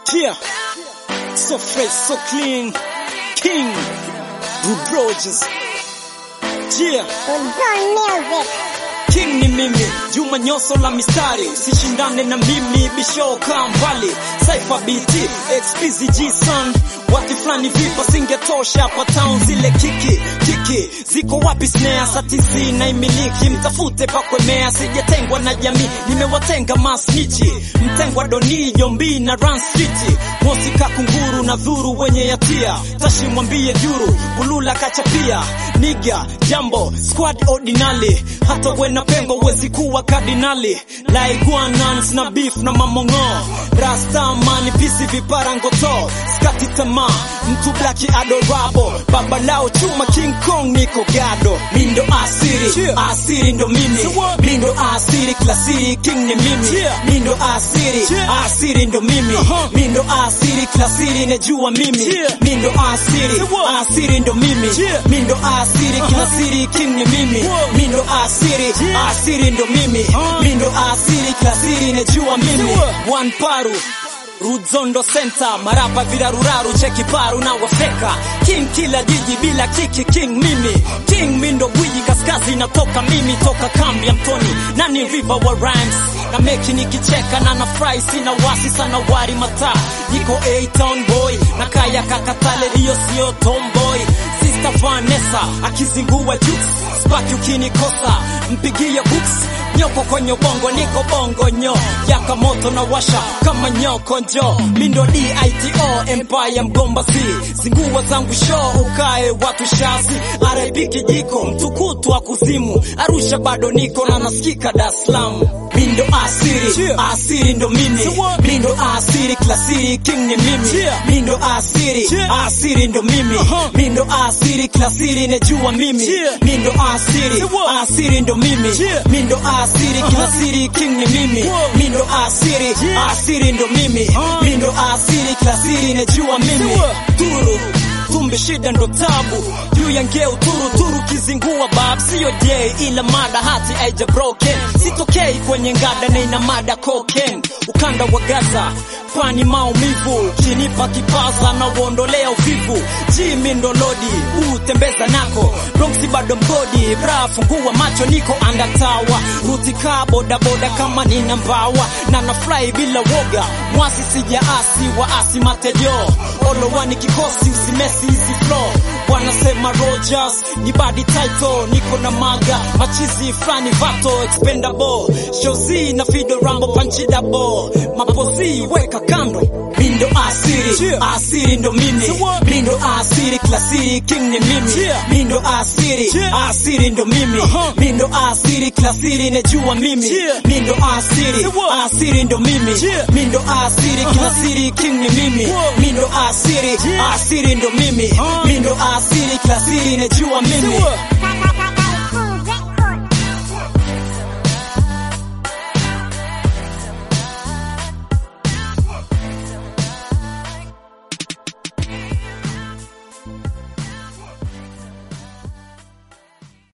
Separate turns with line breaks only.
Yeah. So fresh, so clean. King. Rude Rogers. Yeah.
Good music.
King ni mimi, Juma nyoso la mistari, sishindane na mimi, bisho kaa mbali, Saifa BT, XPZG son, wati fulani vipa singetosha hapa town, zile kiki kiki ziko wapi? Snare satizi na imiliki, mtafute pakwemea, sijatengwa na jamii, nimewatenga masnichi, mtengwa doni Jombi na Run City, mosi kakunguru na dhuru wenye yatia, tashi mwambie juru, bulula kachapia, niga jambo squad ordinary, hata wena pengo wezi kuwa kardinali, laiguanans na beef na mamongo, rastaman pisi vipara ngoto, skati tamaa, mtu blaki adorabo, baba lao chuma King Kong niko gado, mindo asiri, asiri ndo mimi, mindo asiri klasiri king ni mimi, mindo asiri, asiri ndo mimi, mindo asiri klasiri nejua mimi, mindo asiri, asiri ndo mimi, mindo asiri klasiri king ni mimi, mindo asiri, asiri ndo mimi, mindo asiri klasiri nejua mimi, one paru Rudzondo Center, marapa viraruraru, cheki paru na wafeka King kila jiji bila kiki, king mimi King mindo gwiji kaskazi natoka mimi toka kambi ya mtoni nani river wa rhymes na meki nikicheka na nafurahi sina wasi sana wari mata niko A-Town boy na kaya kakatale hiyo sio tomboy Sister Vanessa akizingua jukes spaki ukinikosa mpigie books nyoko kwenye bongo niko bongo nyo yaka moto na washa kama nyoko njo mindo DITO empire mgomba si zingua zangu show ukae watu shazi RIP kijiko mtukutu wa kuzimu Arusha bado niko na nasikika Dar es Salaam mindo asiri asiri ndo mimi mindo asiri klasiri king ni mimi mindo asiri asiri ndo mimi mindo asiri klasiri nejua mimi mindo asiri asiri ndo mimi mindo asiri klasiri king ni mimi mindo asiri asiri ndo mimi mindo asiri klasiri nejua mimi turu tumbe shida ndo tabu juu ya ngeu turu turu kizingua bab siyo j ila mada hati aija broken sitokei kwenye ngada na ina mada cocaine ukanda wa gaza pani maumivu kinipa kipaza na uondolea uvivu jimi ndo lodi utembeza nako bronksi bado mgodi bra fungua macho niko andatawa rutika bodaboda kama nina mbawa na nafurahi bila woga mwasi sijaasi waasi matejo olowani kikosi usimesi hizi flow wanasema Rogers ni body title niko na maga machizi frani vato expendable shozi na fido rambo panchi double mapozi weka kando mindo asiri asiri ndo mimi mindo asiri klasiri king ni mimi mindo asiri asiri ndo mimi mindo asiri klasiri nejua mimi mindo asiri asiri ndo mimi mindo asiri klasiri king ni mimi mindo asiri asiri ndo mimi mindo asiri klasiri nejua mimi